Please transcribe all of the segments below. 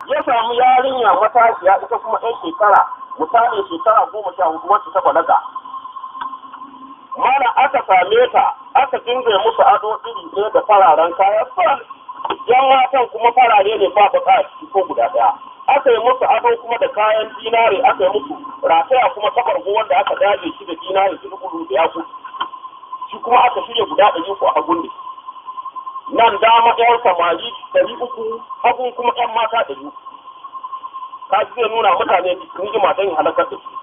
ya samu yarinya matashiya ita kuma ɗan shekara misali shekara goma sha hudu wacce ta balaga mana aka same ta aka dinga musu ado iri ɗaya da fararen kaya fal yan matan kuma farare ne ba baka a ciki ko guda ɗaya aka yi musu ado kuma da kayan dinare aka yi musu rataya kuma ta farko wanda aka daje shi da dinare su gudu da yaku shi kuma aka shirya guda ɗari uku a hagun ne nan dama ɗayan samari ɗari uku hagun kuma ɗan mata ɗari uku ka zai nuna mutane ni'ima don halakar da su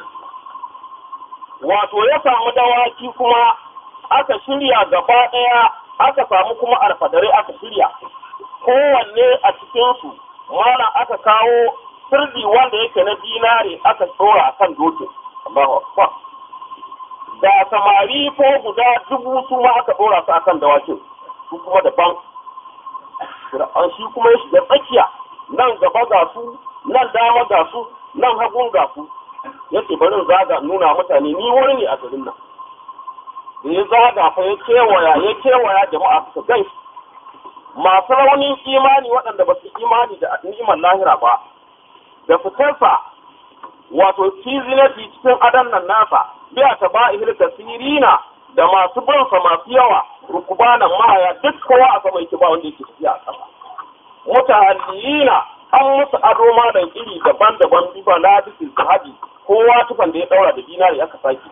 wato ya samu dawaki kuma aka shirya gaba ɗaya aka samu kuma alfadare aka shirya kowanne a cikinsu mana aka kawo sirri wanda yake na dinare aka tsora a kan dokin Allahu Akbar da samari ko guda dubu su ma aka tsora su akan dawakin su kuma daban Fir'aun shi kuma ya shiga tsakiya nan gaba ga su nan dama ga su nan hagun ga su yace bari zaga nuna mutane ni wani ne a garin nan da ya zaga fa ya kewaya ya kewaya jama'a suka gan shi masu raunin imani waɗanda ba su imani da ni'imar lahira ba da fitarsa wato fizinati cikin adan nan nasa biya ta ba ihil kasirina da masu bansa masu yawa rukubanan mahaya duk kowa a sama yake ba wanda yake tafiya a ƙasa mutahalliyina an musu ado ma da iri daban-daban bifa na bisin sahabi kowa tufan da ya daura da dinari aka sake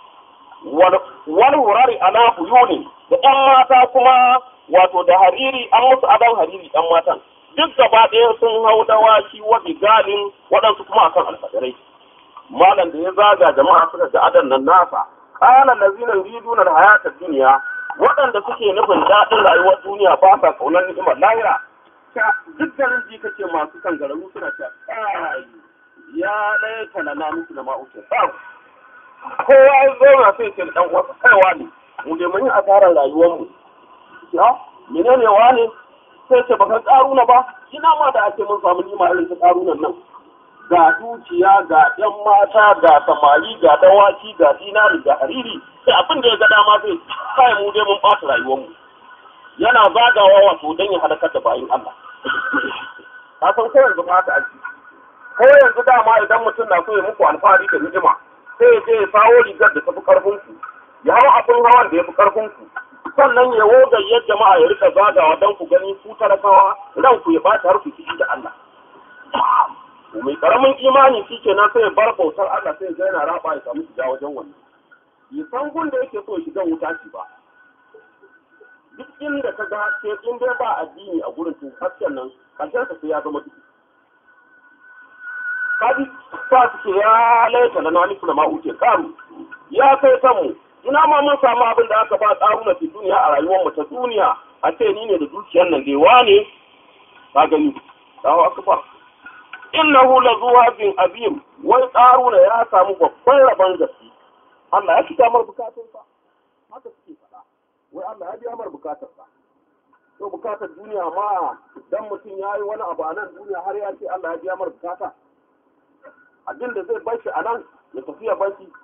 wani wurare ala buyuni da ƴan mata kuma wato da hariri an musu adon hariri ɗan matan duk gaba ɗaya sun hau dawaki wa galin waɗansu kuma akan alfadarai malam da ya zaga jama'a suka ga adon nan nasa qala allazina yuriduna alhayata dunya waɗanda suke nufin daɗin rayuwar duniya ba sa kaunar ni'imar lahira duk garin ji kace masu kan gararu suna ta ya ɗaya kalana musu da ma'ukin tsaro kowa ya zauna sai ce dan wasu kaiwa ne mu dai mun yi asarar rayuwar mu ya menene wane sai ce baka karuna ba ina ma da ake mun samu nima irin ta karunan nan ga dukiya ga yan mata ga samari ga dawaki ga dinari ga hariri sai abin da ya ga dama zai kai mu dai mun ɓata rayuwar mu yana zagawa wato don ya halakar da bayin Allah ka san ko yanzu ba haka ake ko yanzu dama idan mutum na so ya muku alfahari da hijima sai ya je ya sawo rigar da tafi karfin ku ya hau abin hawan da ya fi karfin ku sannan ya wogayyar jama'a ya rika zagawa don ku gani ku talakawa ran ku ya bata har ku ciki da Allah mai karamin imani shi kenan sai ya bar bautar Allah sai ya ga yana raba ya samu shiga wajen wannan ya san gun da yake so ya shiga wuta shi ba duk inda ka ga haske in dai ba addini a gurin to hasken nan karshen sai ya zama duhu kaji sa suke ya laita da nani da ma'uke karu ya kai kanmu ina ma mun samu abin da aka ba karu na fi duniya a rayuwar mu ta duniya a ce ni ne da dukiyar nan dai wane ka gani dawo aka ba innahu la zuwabin abim wai karuna ya samu babban rabon gaske Allah ya fita mar bukatunsa haka suke faɗa wai Allah ya biya mar bukatarsa to bukatar duniya ma dan mutum ya yi wani abu a nan duniya har ya ce Allah ya biya mar bukata abin da zai bar shi a nan ya tafi ya bar shi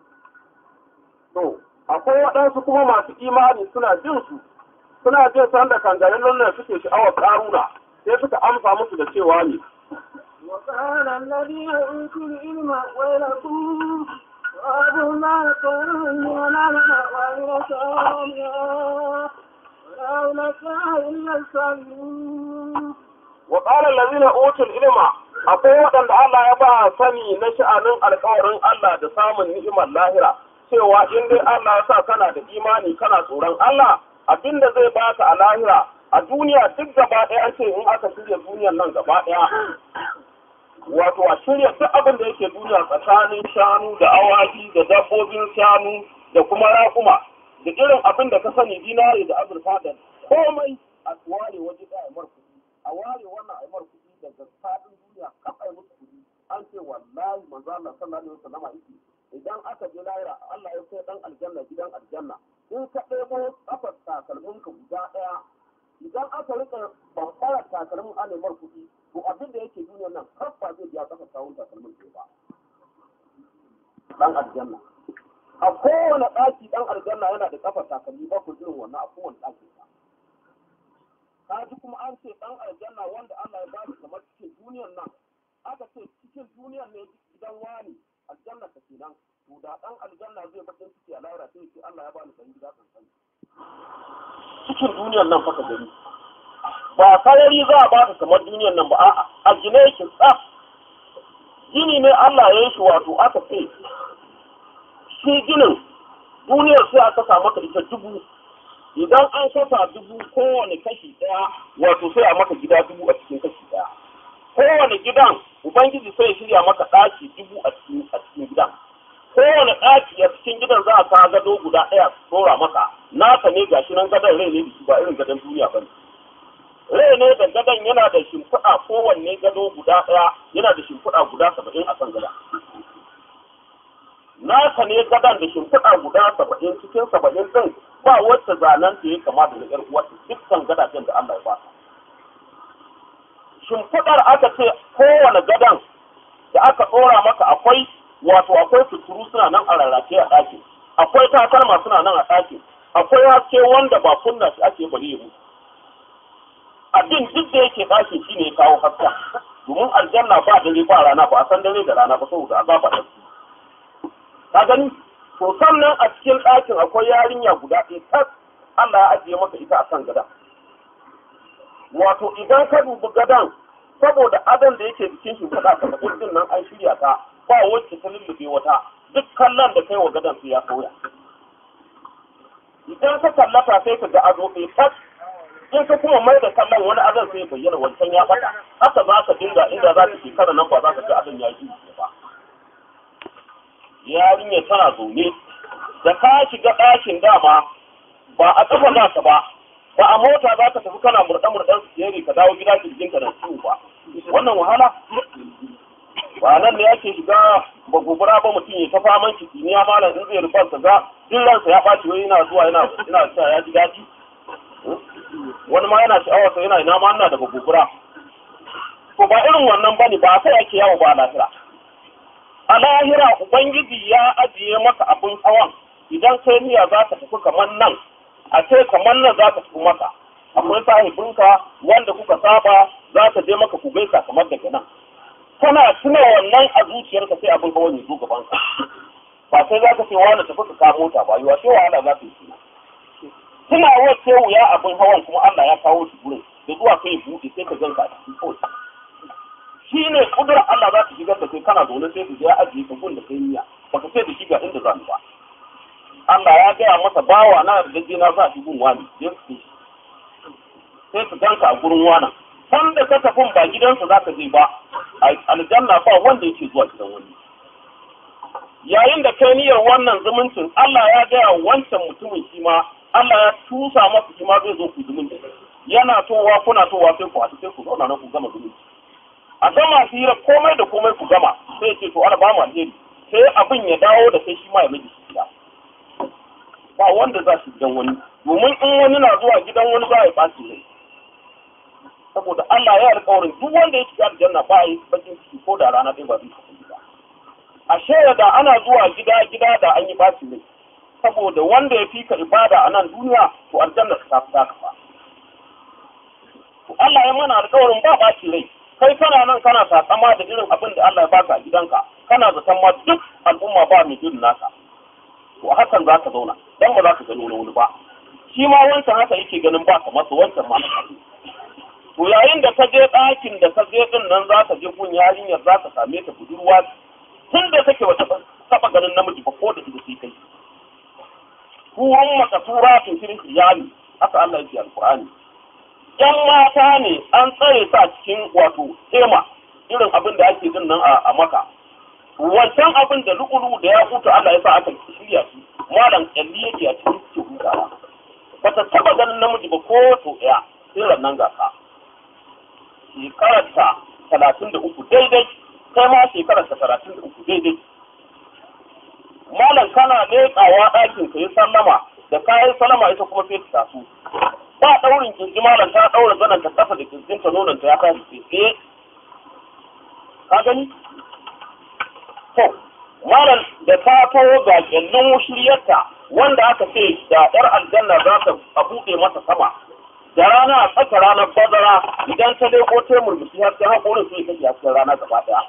to akwai waɗansu kuma masu imani suna jin su suna jin san da kangarin nan suke sha'awar karuna sai suka amsa musu da cewa ne وقال الذين أوتوا العلم ويلكم وأبوا ما كانوا ونعمل وعمل صالحا ولا أولئك إلا الصالحون وقال الذين أوتوا العلم akwai waɗanda Allah ya ba sani na sha'anin alkawarin Allah da samun ni'imar lahira cewa in dai Allah ya sa kana da imani kana tsoron Allah abinda zai baka a lahira a duniya duk gaba ɗaya an ce in aka shirya duniyar nan gaba ɗaya wato a shirya duk abin da yake duniya tsakanin shanu da awaki da dabbobin shanu da kuma raƙuma da irin abin da ka sani dinari da azurfa da komai a ware waje da a kuɗi a ware wannan a mar kuɗi daga faɗin duniya kafa yi musu kuɗi an ce wallahi manzo Allah sallallahu alaihi wasallam yake idan aka je lahira Allah ya kai dan aljanna gidan aljanna in ka ɗebo kafar takalmin ka guda ɗaya idan aka rika bambara takalmin anemar kuɗi to abin da yake duniyar nan har ba zai biya kafa kawun takalmin ke ba dan aljanna a kowane ɗaki dan aljanna yana da kafa takalmi ba ku irin wannan a kowane ɗaki ba ka ji kuma an ce dan aljanna wanda Allah ya ba shi kamar cikin duniyan nan faka gani ba sarari za a baka kamar duniyan nan ba a'a a gine yake tsaf gini ne Allah ya yi shi wato aka ce shi ginin duniyar sai aka sa maka ita dubu idan an kasa dubu kowane kashi ɗaya wato sai a maka gida dubu a cikin kashi ɗaya kowane gidan ubangiji sai ya shirya maka ɗaki dubu a cikin a cikin gidan kowane ɗaki a cikin gidan za a ka gado guda ɗaya tsora maka naka ne gashi nan gadon rai ne da shi ba irin gadon duniya ba ne rai ne da gadon yana da shimfiɗa kowanne gado guda ɗaya yana da shimfiɗa guda saba'in a kan gada naka ne gadon da shimfiɗa guda saba'in cikin saba'in ɗin ba wacce zanen ta ya kama da na ƴar uwarta dukkan gadajen da Allah ya ba shimfiɗar aka ce kowane gadon da aka ɗora maka akwai wato akwai suturu suna nan a rarrafe a ɗakin akwai takalma suna nan a ɗakin akwai haske wanda ba kunna shi ake bari ya mutu abin duk da yake ɗakin shi ne ya kawo haska domin aljanna ba dare ba rana ba a san dare da rana ba saboda azaba da su ka gani to sannan a cikin ɗakin akwai yarinya guda ɗaya tas Allah ya ajiye maka ita a kan gada wato idan ka dubi gadan saboda adon da yake jikin shi kuɗa ka din nan an shirya ta ba wacce ta lullube wata duk kallon da kai wa gadan sai ya sauya idan ka kallata sai ka ga ado ɗaya tas in ka kuma mai da kallon wani azan sai bayyana wancan ya bata haka za ka dinga inda za ka shekara nan ba za ka ga azan ya yi ba yarinya tana zaune da ka shiga ɗakin dama ba a ƙafa za ka ba ba a mota za ka tafi kana murɗe murɗen su ka dawo gida kirjin ka da ciwo ba wannan wahala ba nan ne ake shiga ba gobara ba mutum ya ta faman kitiniya malam in zai rufa ka ga duk ransa ya ɓaci wai yana zuwa yana yana cewa ya ji daɗi wani ma yana sha'awar sa yana ina ma ina da gobara to ba irin wannan bane ba sai ake yawo ba lahira a lahira ubangiji ya ajiye maka abin hawan idan kai niyya za ka tafi kamar nan a ce kamar nan za ka tafi maka akwai sahibinka wanda kuka saba za ka je maka ku gaisa kamar daga nan kana tuna wannan a zuciyarka sai abin hawan ya zo gaban ka ba sai za ka ce wani tafi ka kamo mota ba yiwa sai wahala za ka yi suna tuna wacce wuya abin hawan kuma Allah ya kawo shi gurin da zuwa kai buɗe sai ka ganka a cikin kawai shi ne kudurar Allah za ta shigar da kai kana zaune sai ku je ajiye ka gun da kai niyya baka sai da shi ga inda za ni ba Allah ya gaya masa bawa na da gaje na za shi gun wani ya su sai ka ganka a gurin wani san da ka tafi ba gidansa za ka je ba aljanna ba wanda yake zuwa gidan wani yayin da kai niyyar wannan zumuncin Allah ya gaya wancan mutumin shi ma Allah ya tusa masa shi ma zai zo ku zumunci yana towa kuna towa sai ku haɗu sai ku zauna na ku gama zumunci a gama hira komai da komai ku gama sai ce to ana ba mu alheri sai abin ya dawo da kai shi ma ya miji gida ba wanda za shi gidan wani domin in wani na zuwa gidan wani za ya ɓaci ne saboda Allah ya alƙawarin duk wanda ya shiga aljanna ba yi bakin ciki ko da rana ɗaya ba zai tafi gida ashe da ana zuwa gida gida da an yi ɓaci ne saboda wanda ya fika ibada a nan duniya to aljanna ta fi taka ba to Allah ya mana alƙawarin ba ɓaci rai kai kana nan kana takama da irin abin da Allah ya baka a gidanka kana zaton ma duk al'umma ba mai irin naka to hakan za ka zauna dan ba za ka gano wani ba shi ma wancan haka yake ganin ba kamar su wancan ma to yayin da ka je ɗakin da ka je din nan za ka je gun yarinyar za ka same ta budurwa tun da take wata taɓa ganin namiji ba ko da ita sai kai turun makasura tun shirin iyali haka Allah yake alƙur'ani ‘yan mata ne an tsare sa cikin wato tema irin abin da ake jin nan a maka. Wancan abin da lukulu da ya huta Allah ya sa aka shirya shi, malam kyalli yake a cikin suke hutawa. Ba ta taba ganin namiji ba ko to ɗaya sai nan gasa. Shekararta talatin da uku daidai, kai ma shekararta talatin da uku daidai. Malam kana leƙawa ɗakin ka yi sallama da kayan sallama ita kuma sai ta taso. ba daurin kirji malam ta daura zanen ta kasa da kirjin ta nonon ta ya kai tsaye ka gani to malam da ta taho ga kyallin shiryarta wanda aka ce da yar aljanna za ta a buɗe masa sama da rana a tsaka ranar bazara idan ta leko ta murmushi har sai hakorin sai kake hasken rana gaba daya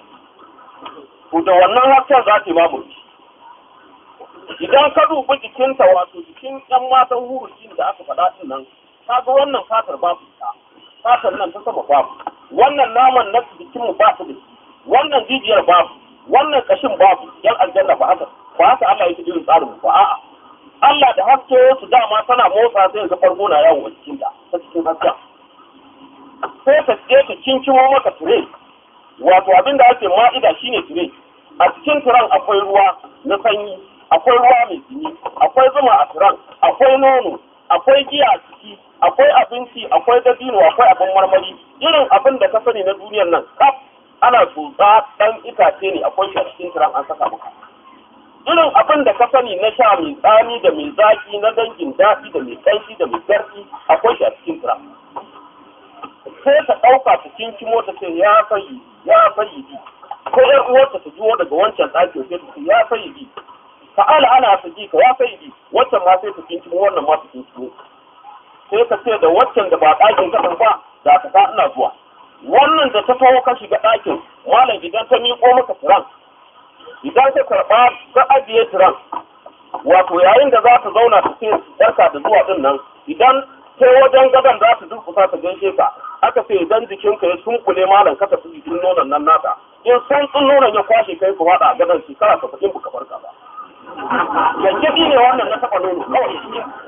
to da wannan hasken za ta yi ma murmushi idan ka dubi jikinta wato jikin yan matan hurucin da aka faɗa din nan kaga wannan fatar babu ita fatar nan ta sama babu wannan naman na jikin mu ba su da shi wannan jijiyar babu wannan kashin babu yan aljanna ba haka ba haka Allah yake irin tsarin ba a'a Allah da haske su dama tana motsa sai ga farko na yawo a cikin ta ta cikin hasken sai ta je ta kinkimo maka tire wato abin da ake ma'ida shine tire a cikin tiran akwai ruwa na sanyi akwai ruwa mai jini akwai zuma a tiran akwai nono akwai giya a ciki akwai abinci akwai dabino akwai abin marmari irin abin da ka sani na duniyar nan kaf ana tsotsa dan itace ne akwai shi a cikin tiran an saka maka irin abin da ka sani na sha mai tsami da mai zaki na dangin daɗi da mai ƙanshi da mai garki akwai shi a cikin tiran sai ta ɗauka ta kinkimo ta ce ya sayi ya sayi bi ko ƴar uwarta ta jiwo daga wancan ɗakin sai ta ce ya sayi bi ta'ala ana ta ji ka ya sayi bi wancan ma sai ta kinkimo wannan ma ta kinkimo sai ka ce da waccan da ba ɗakin kaɗan ba da ka ta ina zuwa wannan da ta taho ka shiga ɗakin malam idan ta miƙo maka tiran idan ka karɓa ka ajiye tiran wato yayin da za ta zauna ta ce barka da zuwa ɗin nan idan sai wajen gadon za ta durkusa ta gaishe ka aka ce idan jikinka ya sunkule malam ka tafi jikin nonon nan nata in san tsin nonon ya kwashe kai ku faɗa a gadon shekara ka faɗin buka farka ba yanke ne wannan na taɓa nono kawai